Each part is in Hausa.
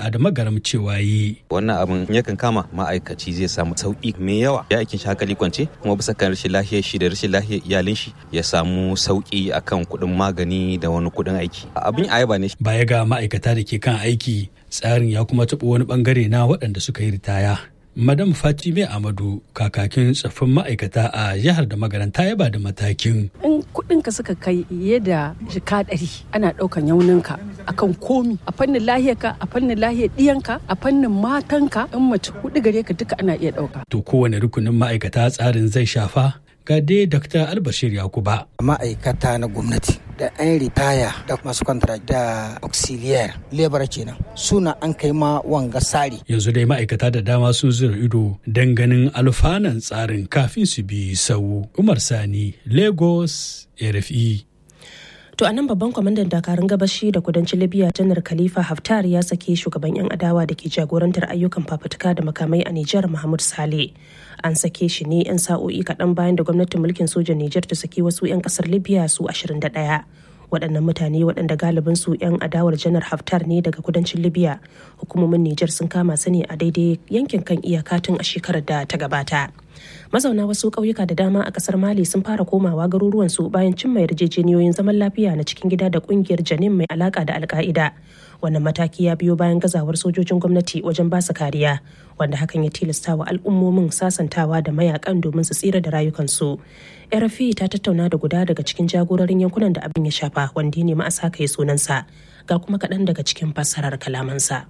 shari'a da magaram cewa yi. Wannan abin yakan kama ma'aikaci zai samu sauƙi mai yawa ya aikin shi hankali kwance kuma bisa kan rashin lafiyar shi da rashin lafiyar iyalin shi ya samu sauƙi akan kuɗin magani da wani kuɗin aiki. Abin ayaba ne. Baya ga ma'aikata da ke kan aiki tsarin ya kuma taɓa wani bangare na waɗanda suka yi ritaya. Madam Fatime Amadu kakakin tsaffin ma'aikata a jihar da magaranta ya ba da matakin. In kuɗinka suka kai yadda jika ɗari ana ɗaukan yauninka akan komi a fannin lahiyarka a fannin lahiyar ɗiyanka a fannin matanka in mace kuɗi gare ka duka ana iya ɗauka. To kowane rukunin ma'aikata tsarin zai shafa ga dai Dr. Albashir Yakuba. Ma'aikata na gwamnati da 'yan ritaya da masu kwantara da auxiliaire lebar kenan suna an kai ma wanga sari. Yanzu dai ma'aikata da dama sun zura ido don ganin alfanan tsarin kafin su bi sau. Umar Sani, Lagos, RFI. To a nan babban kwamandan dakarun gabashi da kudancin Libya janar Khalifa Haftar ya sake shugaban 'yan adawa da ke jagorantar ayyukan fafutuka da makamai a Nijar Mahmud Saleh. An sake shi ne 'yan sa'o'i kaɗan bayan da gwamnatin mulkin sojan Nijar ta saki wasu 'yan ƙasar Libya su 21. waɗannan mutane waɗanda galibin su 'yan adawar janar haftar ne daga kudancin libya hukumomin nijar sun kama su ne a daidai yankin kan iyaka tun a shekarar da ta gabata mazauna wasu ƙauyuka da dama a ƙasar mali sun fara komawa garuruwansu bayan cimma yarjejeniyoyin zaman lafiya na cikin gida da ƙungiyar janin mai alaƙa da alka'ida wannan mataki ya biyo bayan gazawar sojojin gwamnati wajen basu kariya wanda hakan ya tilasta wa al'ummomin sasantawa da mayakan domin su tsira da rayukansu rfi ta tattauna da guda daga cikin jagororin yankunan da abin ya shafa wanda ya nemi a saka ya sunansa ga kuma kaɗan daga cikin fassarar kalamansa.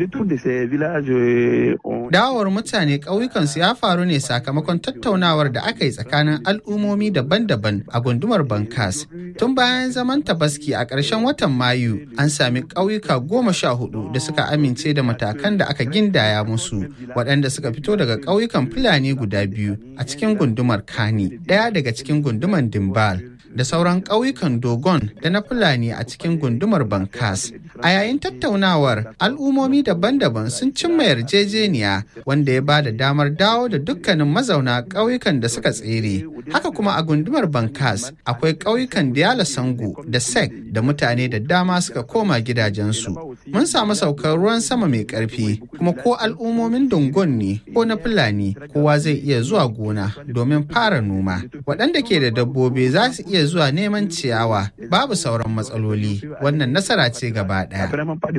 Dawowar mutane ƙauyukansu ya faru ne sakamakon tattaunawar da aka yi tsakanin al'ummomi daban-daban a gundumar Bankas. Tun bayan zaman tabaski a ƙarshen watan Mayu, an sami ƙauyuka goma sha hudu da suka amince da matakan da aka gindaya musu, waɗanda suka fito daga ƙauyukan Fulani guda biyu a cikin gundumar Kani, ɗaya daga cikin gundumar Dimbal. da sauran ƙauyukan Dogon da na Fulani a cikin gundumar Bankas. A yayin tattaunawar, al'ummomi daban-daban sun cimma yarjejeniya wanda ya ba da damar dawo da dukkanin mazauna ƙauyukan da suka tsere. Haka kuma a gundumar Bankas akwai ƙauyukan Diyala Sango da Sek da mutane da dama suka koma gidajensu. Mun samu saukar ruwan sama mai ƙarfi kuma ko al'ummomin Dongon ne ko na Fulani kowa zai iya zuwa gona domin fara noma. Waɗanda ke da dabbobi za su iya zuwa neman ciyawa babu sauran matsaloli wannan nasara ce gaba daya.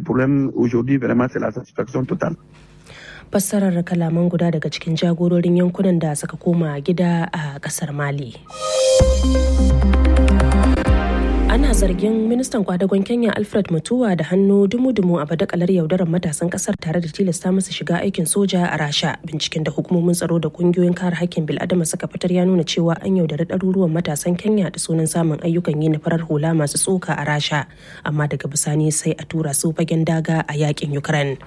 fassarar kalaman guda daga cikin jagororin yankunan da suka koma gida a kasar mali ana zargin ministan kwadagon kenya alfred mutuwa da hannu dumu-dumu a badakalar yaudarar matasan kasar tare da tilasta masa shiga aikin soja a rasha binciken da hukumomin tsaro da kungiyoyin kare hakkin bil'adama suka fitar ya nuna cewa an yaudari ɗaruruwan matasan kenya da sunan samun ayyukan yi na farar hula masu tsoka a rasha amma daga bisani sai a tura su fagen daga a yakin ukraine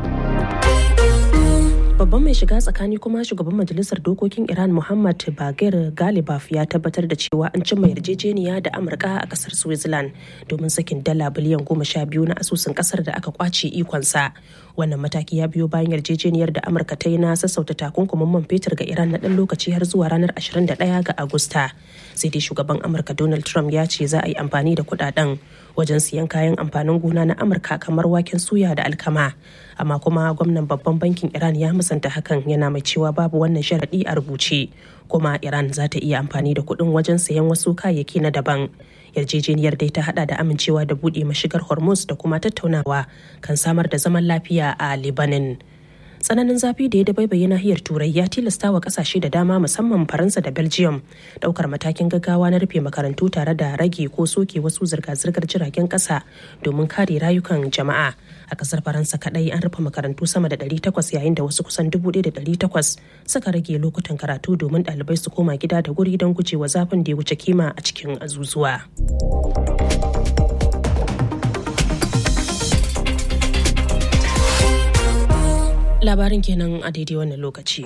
babban mai shiga tsakani kuma shugaban majalisar dokokin iran muhammad bagir galibaf ya tabbatar da cewa an cimma yarjejeniya da amurka a kasar switzerland domin sakin dala biliyan goma sha biyu na asusun kasar da aka kwace ikonsa wannan mataki ya biyo bayan yarjejeniyar da amurka ta yi na sassauta takunkumin man fetur ga iran na dan lokaci har zuwa ranar 21 ga agusta sai dai shugaban amurka donald trump ya ce za a yi amfani da kudaden wajen siyan kayan amfanin gona na amurka kamar waken suya da alkama amma kuma gwamnan babban bankin iran ya musanta hakan yana mai cewa babu wannan sharaɗi a rubuce kuma iran za ta iya amfani da kuɗin wajen sayan wasu kayayyaki na daban yarjejeniyar dai ta hada da amincewa da buɗe mashigar hormuz da kuma tattaunawa kan samar da zaman lafiya a lebanon tsananin zafi da ya dabaibaye nahiyar turai ya tilasta wa kasashe da dama musamman faransa da belgium daukar matakin gaggawa na rufe makarantu tare da rage ko soke wasu zirga-zirgar jiragen kasa domin kare rayukan jama'a a kasar faransa kadai an rufe makarantu sama da 800 yayin da wasu kusan 1800 suka rage lokutan karatu domin ɗalibai su koma gida da guri don gujewa zafin da ya wuce kima a cikin azuzuwa. labarin kenan a daidai wannan lokaci.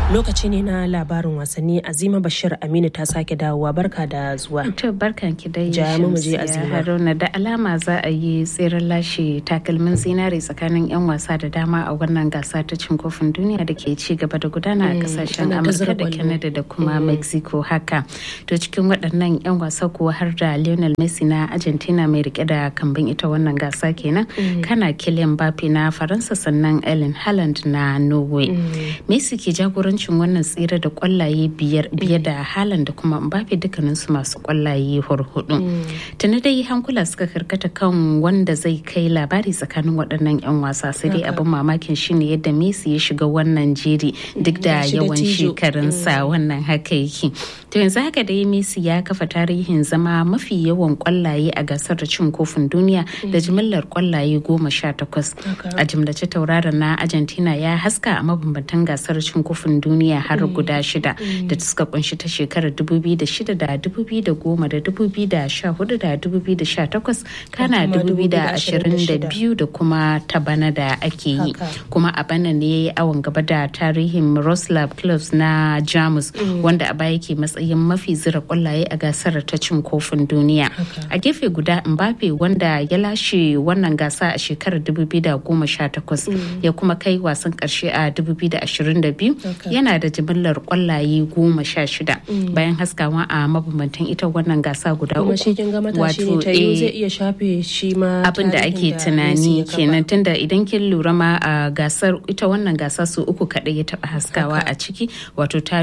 Lokaci ne na labarin wasanni Azima Bashir Aminu ta sake dawowa barka da zuwa. To barkan ki dai Ja mu je Shamsiya Azima. Haruna da alama za a yi tseren lashe takalmin zinare tsakanin 'yan wasa da dama a wannan gasa ta cin kofin duniya da ke ci gaba da gudana a kasashen ana ta zira Amurka da kwallo. Canada da kuma Mexico haka. To cikin waɗannan 'yan wasa kuwa har da Lionel Messi na Argentina mai rike da kambin ita wannan gasa kenan. Kana Kylian Mbappe na Faransa sannan Erling Haaland na Norway. Messi ke jagorancin wannan tsere da kwallaye biyar biye da Haaland da kuma Mbappe dukkaninsu masu kwallaye hurhudu. Tuni dai hankula suka karkata kan wanda zai kai labari tsakanin waɗannan 'yan wasa sai dai abin mamakin shine yadda Messi ya shiga wannan jeri duk da Gashi da yawan tijo. shekarunsa wannan haka yake. To yanzu haka dai Messi ya kafa tarihin zama mafi yawan kwallaye a gasar da cin kofin duniya da jimillar kwallaye goma sha takwas. A jimlace tauraron na Argentina ya haska a mabambantan gasar cin kofin duniya har guda shida da suka kunshi ta shekarar 2006 da 2010 da 2014 da 2018 kana kuma 2022 da kuma ta bana da ake yi. Haka. kuma a bana ne ya yi awon gaba da tarihin Miroslav Klose na Jamus wanda a baya ke matsayin mafi zira kwallaye a gasar ta cin kofin duniya. A gefe guda Mbappe wanda ya lashe wannan gasa a shekarar 2018 ya kuma kai wasan karshe a 2022 Haka. yana da jimillar kwallaye goma sha shida bayan haskawa a mabambantan ita wannan gasa guda Kuma uku. shi kin ga matashi ne ta eh, yi zai iya shafe shi ma abin da tarihin ake Messi tunani ya kafa. kenan tunda idan kin lura ma a gasar ita wannan gasa su uku kadai ya taba haskawa a ciki wato ta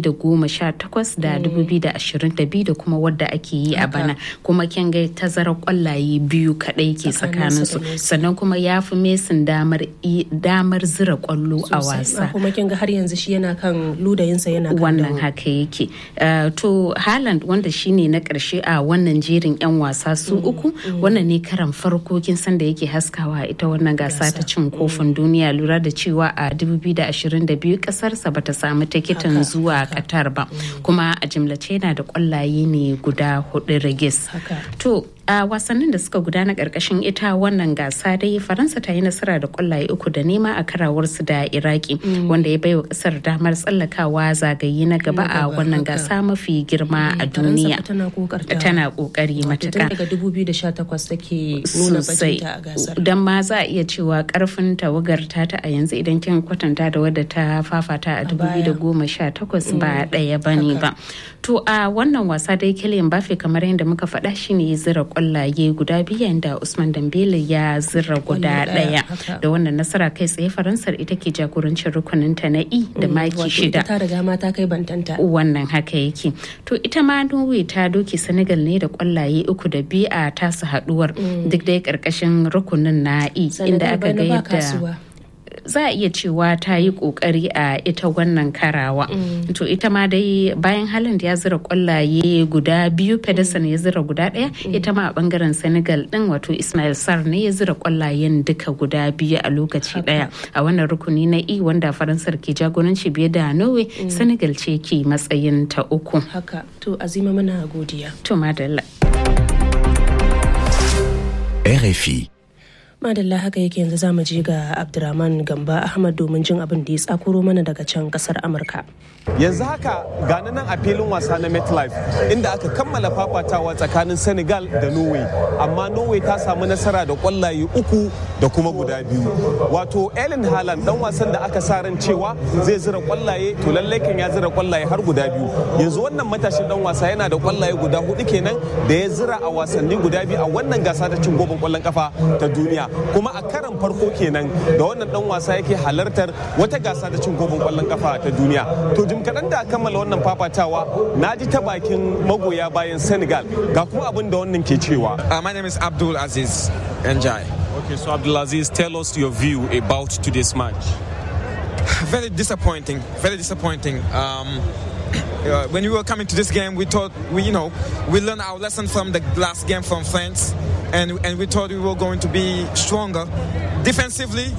2018 da 2022 da kuma wadda ake yi a bana kuma kin ga tazarar kwallaye biyu kadai ke tsakanin su da Messi. sannan kuma ya fi mesin damar i- damar zira kwallo a Sosai. wasa kuma kin ga har yanzu shi yana kan ludayinsa yana kan wannan dawo. haka yake Uh, to Haaland wanda shine na karshe a wannan jerin 'yan wasa su uku wannan ne karan farko kin san da yake haskawa a ita wannan gasa ta cin kofin duniya lura da cewa a 2022 kasarsa bata samu tikitin Haka, zuwa Qatar ba kuma a jimlace yana da kwallaye ne guda hudu rigis Haka. to a wasannin da suka gudana karkashin ita wannan gasa dai faransa ta yi nasara da kwallaye uku da nema a karawarsu da iraki wanda ya baiwa kasar damar tsallakawa zagaye na gaba a wannan haka. gasa mafi girma a Faransa duniya fa tana kokarta tana kokari Wato tun matuka daga 2018 take nuna sosai bajinta a gasar don ma za a iya cewa karfin tawagar ta ta a yanzu idan kin kwatanta da wadda ta fafata a baya. 2018 ba ɗaya ba ne ba to a wannan wasa dai Kylian Mbappe kamar yadda muka faɗa shine ya zira kwallaye guda biyu yayin da Usman Dembele ya zira guda Kwallo ɗaya, ɗaya haka. da wannan nasara kai tsaye Faransar ita ke jagorancin rukuninta na E da maki Wato shida ita ta riga ma ta kai bantanta wannan haka yake to ita ma norway ta doke senegal ne da kwallaye uku da biyu a tasu haduwar duk dai karkashin rukunin na e inda Senegal aka bana ga ba yadda kasuwa. za a iya cewa ta yi kokari a ita wannan karawa to ita ma dai bayan halin ya zira kwallaye guda biyu pedersen ya zira guda daya ita ma a bangaren senegal din wato ismail sar ne ya zira kwallayen duka guda biyu a lokaci daya a wannan rukuni na e wanda faransar ke jagoranci biye da norway senegal ce ke matsayin ta uku haka to azima muna godiya to madalla RFI. madalla haka yake yanzu za mu je ga abdurrahman gamba ahmad domin jin abin da ya tsakuro mana daga can kasar amurka yanzu haka gani nan a filin wasa na metlife inda aka kammala fafatawa tsakanin senegal da norway amma norway ta samu nasara da kwallaye uku da kuma guda biyu wato ellen haaland dan wasan da aka sa ran cewa zai zira kwallaye to lallai kan ya zira kwallaye har guda biyu yanzu wannan matashin dan wasa yana da kwallaye guda hudu kenan da ya zira a wasanni guda biyu a wannan gasa ta cin gobin kwallon kafa ta duniya kuma a karan farko kenan da wannan dan wasa yake halartar wata gasa ta cin gobin kwallon kafa ta duniya to jim kaɗan da kammala wannan fafatawa na ji ta bakin magoya bayan senegal ga kuma abin da wannan ke cewa Uh, my name is Abdul Aziz Njai. okay so abdulaziz tell us your view about today's match Very disappointing. Very disappointing. Um, uh, when we were coming to this game, we thought we, you know, we learned our lesson from the last game from France, and and we thought we were going to be stronger defensively.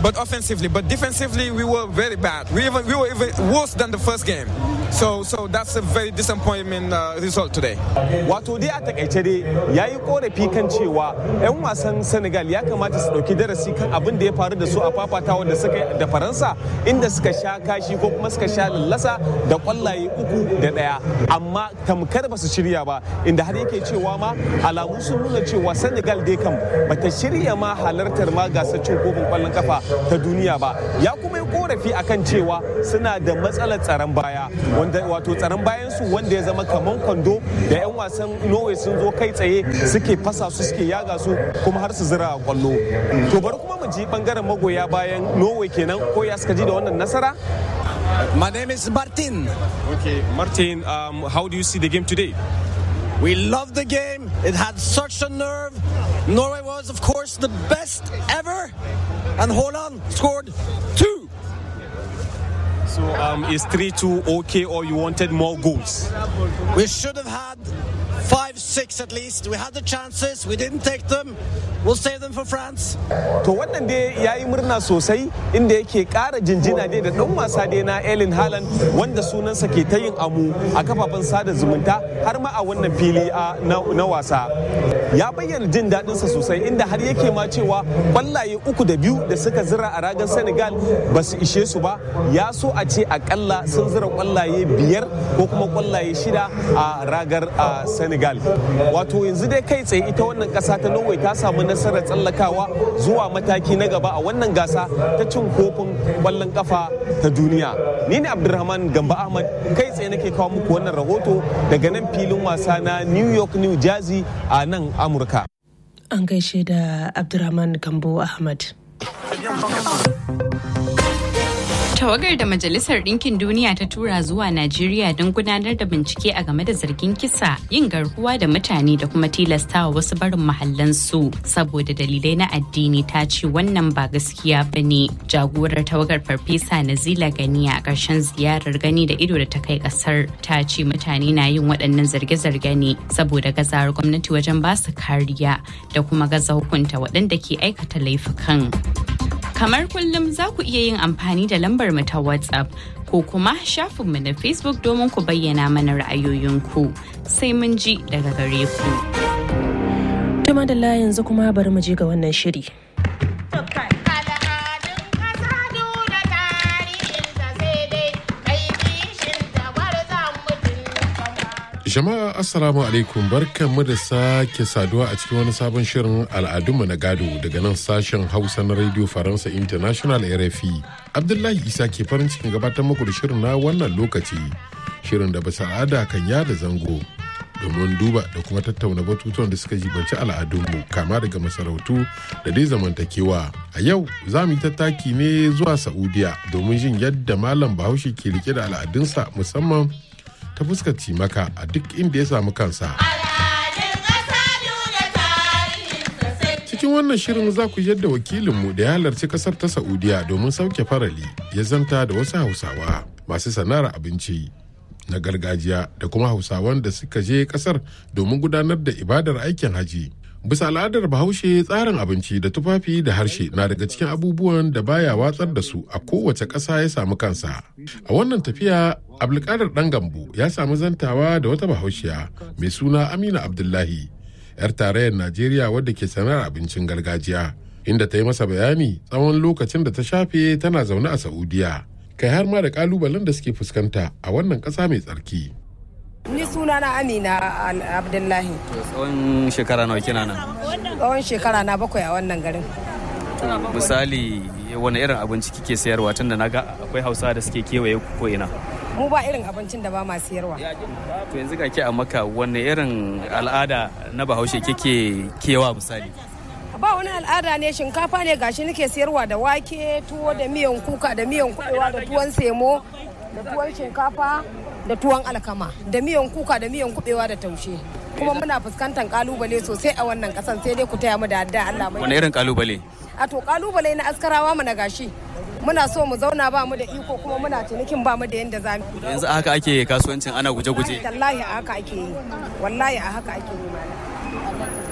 but offensively. But defensively, we were very bad. We even we were even worse than the first game. So so that's a very disappointment uh, result today. Wato dai a takaice dai ya yi korafi kan cewa 'yan wasan Senegal ya kamata su ɗauki darasi kan abin da ya faru da su a fafatawa da suka yi da Faransa inda suka sha kashi ko kuma suka sha lallasa da kwallaye uku da ɗaya amma tamkar ba su shirya ba inda har yake cewa ma alamu sun nuna cewa Senegal dai kam bata shirya ma halartar ma gasar cin kofin kwallon kafa ta duniya ba ya kuma yi korafi akan cewa suna da matsalar tsaron baya wanda wato tsaron bayan su wanda ya zama kaman kwando da 'yan wasan norway sun zo kai tsaye suke fasa su suke yaga su kuma har su zira a kwallo to bari kuma mu ji bangaren magoya bayan norway kenan ko ya suka ji da wannan nasara My name is Martin. okay martin um, how do you see the game today We loved the game. It had such a nerve. Norway was, of course, the best ever. And Holland scored two. so um, is 3-2 okay or you wanted more goals We should have had five, six at least. We had the chances. We didn't take them. We'll save them for France. to wannan dai ya yi murna sosai inda yake kara jinjina dai da dan wasa dai na Erling Haaland wanda sunansa ke ta yin amu a kafafen sada zumunta har ma a wannan fili a- na na wasa ya bayyana jin daɗinsa sosai inda har yake ma cewa kwallaye uku da biyu da suka zira a ragar Senegal ba su ishe su ba ya so a ce akalla sun zira kwallaye biyar ko kuma kwallaye shida a ragar a Senegal wato yanzu dai kai tsaye ita wannan ƙasa ta Norway ta samu nasarar tsallakawa zuwa mataki na gaba a wannan gasa ta cin kofin kwallon kafa ta duniya ni ne abdulrahman gamba ahmad kai tsaye nake kawo muku wannan rahoto daga nan filin wasa na new york new jersey a nan amurka An gaishe da Abdurrahman Gambo Ahmad. Tawagar da Majalisar Ɗinkin Duniya ta tura zuwa Najeriya don gudanar da bincike a game da zargin kisa, yin garkuwa da mutane da kuma tilastawa wasu barin mahallansu saboda dalilai na addini ta ce wannan ba gaskiya ba ne. Jagorar tawagar Farfesa Nazila Gani a ƙarshen ziyarar gani da ido da ta kai ƙasar ta ce mutane na yin waɗannan zarge-zarge ne saboda gazawar gwamnati wajen ba su kariya da kuma gaza hukunta waɗanda ke aikata laifukan. Kamar kullum za ku iya yin amfani da lambar mu ta WhatsApp ko kuma shafinmu na Facebook domin ku bayyana mana ra'ayoyinku. Sai mun ji daga gare ku. Tuma da yanzu kuma bari mu je ga wannan shiri. Jama'a Assalamu alaikum barkanmu da sake saduwa a cikin wani sabon shirin al'adunmu na gado daga nan sashen Hausa na Radio Faransa International RFI. Abdullahi Isa ke farin cikin gabatar muku da shirin na wannan lokaci. Shirin da bisa al'ada kan yada zango domin duba da kuma tattauna batutuwan da suka jibanci al'adunmu kama daga masarautu da dai zamantakewa. A yau za mu yi tattaki ne zuwa Saudiya domin jin yadda Malam Bahaushe ke rike da al'adunsa musamman ta fuskar cimaka a duk inda ya samu kansa. Cikin wannan shirin za ku yadda wakilinmu da ya halarci kasar ta Saudiya domin sauke farali ya zanta da wasu Hausawa masu sana'ar abinci na gargajiya da kuma Hausawan da suka je kasar domin gudanar da ibadar aikin haji. Bisa al'adar Bahaushe tsarin abinci da tufafi da harshe na daga cikin abubuwan da baya watsar da su a kowace ƙasa ya samu kansa. A wannan tafiya Abdulkadir ɗan Gambo ya samu zantawa da wata Bahaushiya mai suna Amina Abdullahi, 'yar tarayyar Najeriya wadda ke sanar abincin gargajiya, inda ta yi masa bayani tsawon lokacin da ta shafe tana zaune a Saudiya. Kai har ma da kalubalen da suke fuskanta a wannan ƙasa mai tsarki. Ni suna na Amina Abdullahi. Tsawon shekara nawa kina nan? Tsawon shekara na bakwai a wannan garin. Misali wani irin abinci kike sayarwa tun da naga akwai hausa da suke kewaye ko ina. Mu ba irin abincin da ba ma siyarwa. To yanzu ga ke a maka wani irin al'ada na bahaushe kike kewa misali? Ba wani al'ada ne shinkafa ne gashi nake siyarwa da wake tuwo da miyan kuka da miyan kubewa da tuwon semo da tuwon shinkafa da tuwon alkama da miyan kuka da miyan kubewa da taushe kuma muna fuskantar kalubale sosai a wannan kasan sai dai ku taya mu da adda Allah mai wani irin kalubale a to kalubale na askarawa mu na gashi muna so mu zauna ba mu da iko kuma muna cinikin ba mu da yanda za mu yanzu haka ake kasuwancin ana guje-guje wallahi a haka ake yi wallahi a haka ake yi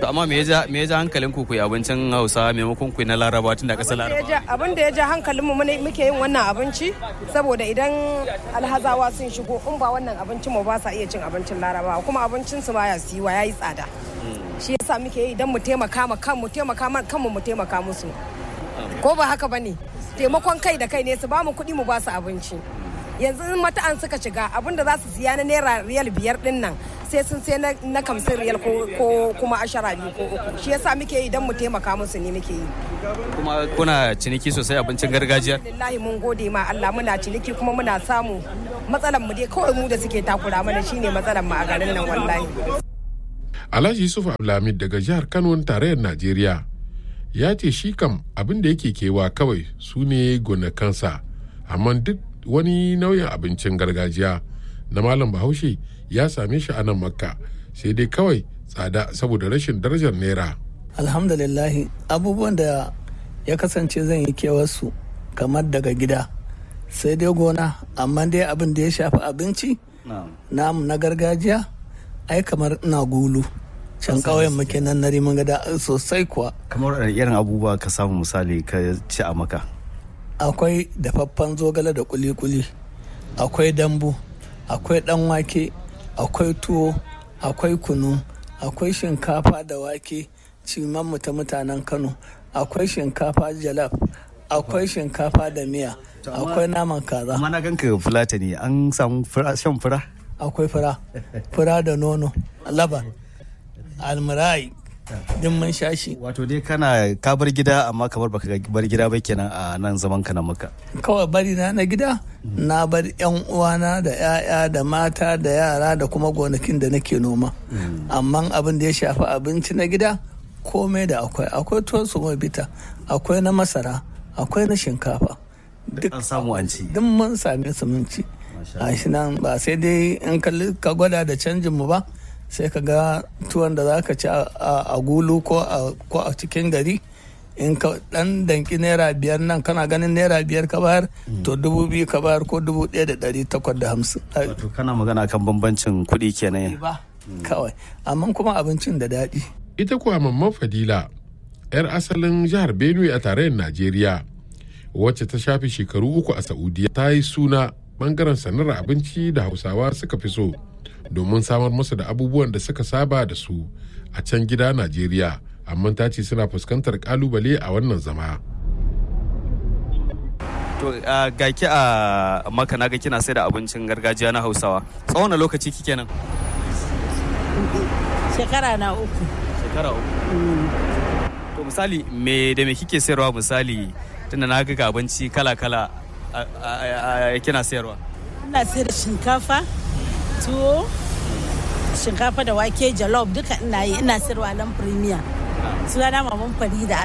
To amma me ya ja me ya ja hankalin ku ku yi abincin Hausa maimakon ku yi na Laraba tun da ƙasar Laraba? abin da ya ja hankalin mu muke yin wannan abinci saboda idan alhazawa sun shigo in ba wannan abincin mu ba sa iya cin abincin Laraba kuma abincin su baya siwa yayi tsada shi yasa muke yi idan mu taimaka ma kanmu taimaka ma kanmu mu taimaka musu ko ba haka bane taimakon kai da kai ne su ba mu kuɗi mu ba su abinci yanzu in mata'an suka shiga abin da za su siya na naira riyal biyar din nan sai sun sai na kamsin riyal ko kuma ashara biyu ko uku shi yasa muke yi idan mu taimaka musu ne muke yi kuma kuna ciniki sosai abincin gargajiya lillahi mun gode ma Allah muna ciniki kuma muna samu matsalan mu dai kawai mu da suke takura mana shine matsalan mu a garin nan wallahi Alhaji Yusuf Abdulhamid daga jihar Kano tarayyar Najeriya ya ce shi kam abin da yake kewa kawai su ne gonakansa amma duk wani nau'in abincin gargajiya na malam bahaushe ya same shi a nan makka sai dai kawai tsada saboda rashin darajar naira alhamdulillah abubuwan da ya kasance zan yi kewarsu kamar daga gida sai dai gona amma dai abin da ya shafi abinci namu na gargajiya ai kamar ina gulu can ƙauyen muke nan na riman gada sosai kuwa kamar irin abubuwa ka samu misali ka ci a maka akwai dafaffen zogale da kuli-kuli akwai dambu akwai dan wake akwai tuwo akwai kunu akwai shinkafa da wake ciman mu ta mutanen kano akwai shinkafa jalaf akwai shinkafa da miya akwai naman kaza amma na ganka fulata ne an samu shan fura akwai fura fura da nono laban almurai din mun sha shi wato dai kana ka bar gida amma kamar baka bar gida ba kenan a nan zaman ka na maka kawai bari na na gida na bar yan uwana da yaya da mata da yara da kuma gonakin da nake noma amma abin da ya shafi abinci na gida komai da akwai akwai tuwon su bita akwai na masara akwai na shinkafa duk an samu an ci duk mun same su mun ci a shi nan ba sai dai in ka gwada da canjin mu ba sai ka ga tuwon da za ka ci a gulu ko a cikin gari in ka dan danki naira biyar nan kana ganin naira biyar ka bayar to dubu biyu ka bayar ko dubu ɗaya da ɗari takwas da hamsin. wato kana magana kan bambancin kuɗi kenan ba kawai amma kuma abincin da daɗi. ita kuwa mamman fadila yar asalin jihar benue a tarayyar najeriya wacce ta shafe shekaru uku a saudiya ta yi suna bangaren sanar abinci da hausawa suka fi so domin samar musu da abubuwan da suka saba da su a can gida Najeriya, amma ta ce suna fuskantar kalubale a wannan zama. To ga ki a maka na ga kina sai da abincin gargajiya na Hausawa. Tsawon lokaci kike nan? Shekara na uku. Shekara uku. To misali me da me kike sayarwa misali tunda na ga abinci kala-kala kina sayarwa? Ina sayar da shinkafa, tuwo shinkafa da wake jalof duka ina yi ina sirwa nan premier suna maman farida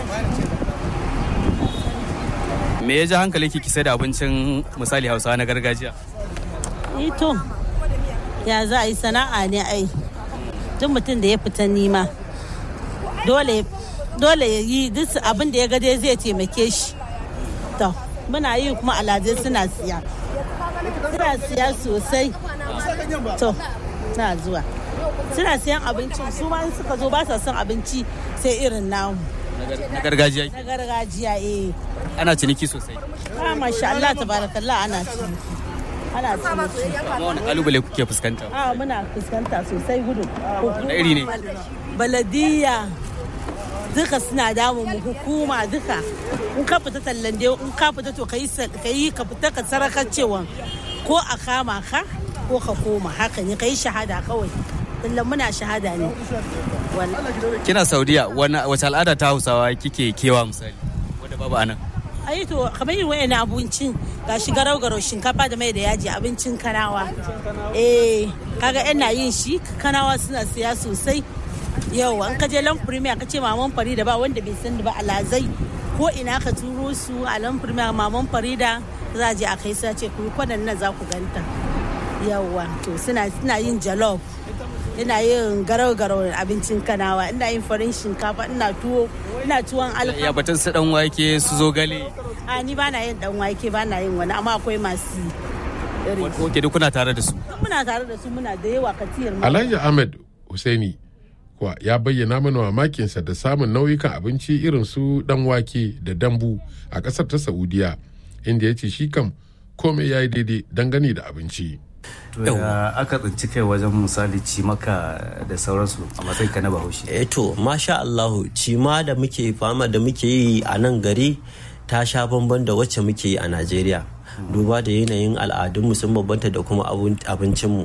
me ya ji hankali ki sai da abincin misali hausawa na gargajiya ito ya za a yi sana'a ne ai duk mutum da ya fita nima dole dole ya yi duk abin da ya ga dai zai taimake shi to muna yi kuma alhazai suna siya suna siya sosai to na zuwa suna siyan abincin su ma suka zo ba sa son abinci sai irin namu na gargajiya na gargajiya eh ana ciniki sosai ah masha Allah tabarakallah ana ciniki ana ciniki amma wani kalubale kuke fuskanta ah muna fuskanta sosai gudu na iri ne baladiya duka suna damun mu hukuma duka in ka fita tallan dai in ka fita to kai ka fita ka sarakar cewa ko a kama ka ko ka koma haka ne kai shahada kawai tallan muna shahada ne kina saudiya wace al'ada ta hausawa kike kewa misali wanda babu anan ayi to kamar yin wayan abincin ga shi garau garau shinkafa da mai da yaji abincin kanawa eh kaga yana yin shi kanawa suna siya sosai yau an kaje lan premier ka ce maman farida ba wanda bai san ba alazai ko ina ka turo su a lan premier maman farida za a je a kai sace ku kwanan nan za ku ganta yawa to suna suna yin jollof ina yin garau garau abincin kanawa ina yin farin shinkafa ina tuwo ina tuwon alkama ya batun su dan wake su zo gale a ni ba na yin dan wake ba na yin wani amma akwai masu Oke duk kuna tare da su muna tare da su muna da yawa katiyar mu Alhaji Ahmed Husaini kuwa ya bayyana mana mamakinsa da samun nauyukan abinci irin su dan wake da dambu a ƙasar ta saudiya inda ya ce shi kam komai ya yi daidai dangane da abinci to ya aka tsinci kai wajen misali cimaka da sauransu a matsayin ka na bahaushe eh to masha Allahu cima da muke fama da muke yi a nan gari ta sha bamban da wacce muke yi a Najeriya duba da yanayin al'adunmu sun bambanta da kuma abincinmu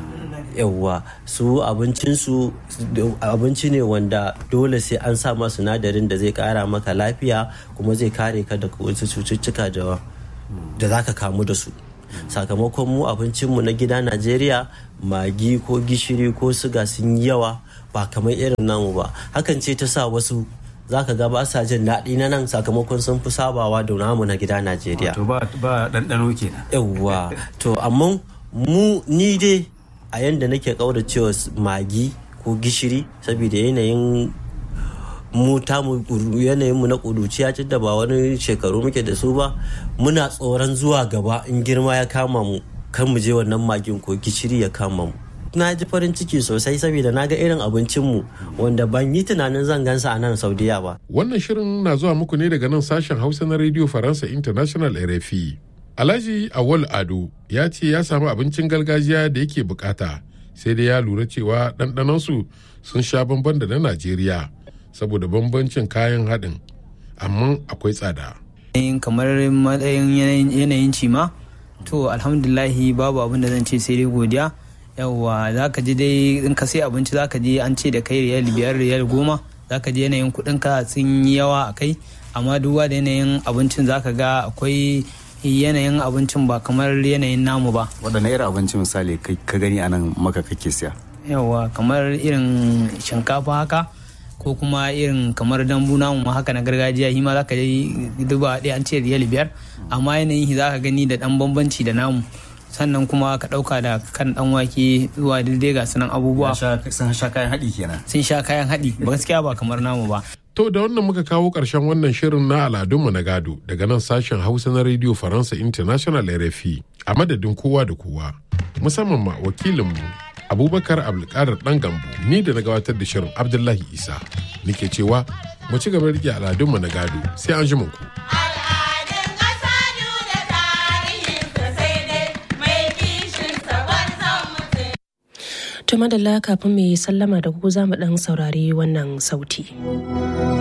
yawwa su abincinsu abinci ne wanda dole sai an sa ma sinadarin da zai kara maka lafiya kuma zai kare ka daga wasu cututtuka da za ka kamu da su sakamakon mu abincinmu na gida najeriya magi ko gishiri ko suga sun yi yawa ba kamar irin namu ba hakan ce ta sa wasu za ka ga ba sa jin daɗi na nan sakamakon sun fi sabawa da namu na gida najeriya to ba ɗanɗano kenan yawwa to amma mu ni dai a yanda nake kauracewa magi ko gishiri saboda yanayin mu tamu yanayin mu na kuduciya da ba wani shekaru muke da su ba muna tsoron zuwa gaba in girma ya kama mu kan mu je wannan magin ko gishiri ya kama mu na ji farin ciki sosai saboda na ga irin abincinmu wanda ban yi tunanin zan gansa a nan saudiya ba wannan shirin na zuwa muku ne daga nan sashen hausa na radio faransa international rfi alhaji awal ado ya ce ya samu abincin gargajiya da yake bukata sai dai ya lura cewa ɗanɗanansu sun sha bamban da na najeriya saboda bambancin kayan haɗin amma akwai tsada kamar matsayin yanayin cima to alhamdulahi babu abin da zan ce sai dai godiya yawwa za ka ji dai in ka sai abinci za ka ji an ce da kai riyal biyar riyal goma za ka ji yanayin kuɗin ka sun yi yawa a kai amma duba da yanayin abincin za ka ga akwai yanayin abincin ba kamar yanayin namu ba waɗanne irin abinci misali ka gani a nan maka kake siya yawwa kamar irin shinkafa haka ko kuma irin kamar dambu namu haka na gargajiya shi ma za ka yi duba ɗaya an ce riyal biyar amma yanayin za ka gani da ɗan bambanci da namu sannan kuma ka ɗauka da kan ɗan wake zuwa daidai ga sunan abubuwa sun sha kayan haɗi kenan sun sha kayan haɗi gaskiya ba kamar namu ba To da wannan muka kawo ƙarshen wannan shirin na aladunmu na gado daga nan sashen Hausa na Radio Faransa International RFI a madadin kowa da kowa musamman ma wakilinmu Abubakar Abdulkadir ɗan gambo ni da na gabatar da shirin Abdullahi Isa nake cewa mu ci gaba rike aladunmu na gado sai an ji ku. To madalla kafin mai sallama da ku za mu ɗan saurari wannan sauti.